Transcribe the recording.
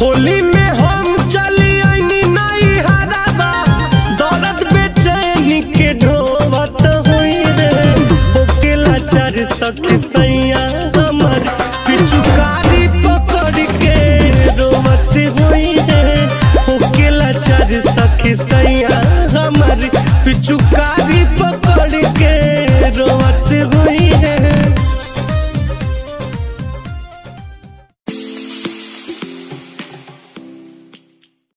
होली में हम चली आईनी नई हराबा दर्द बेचैनी के ढोवत होई रे ओकेला चार सखी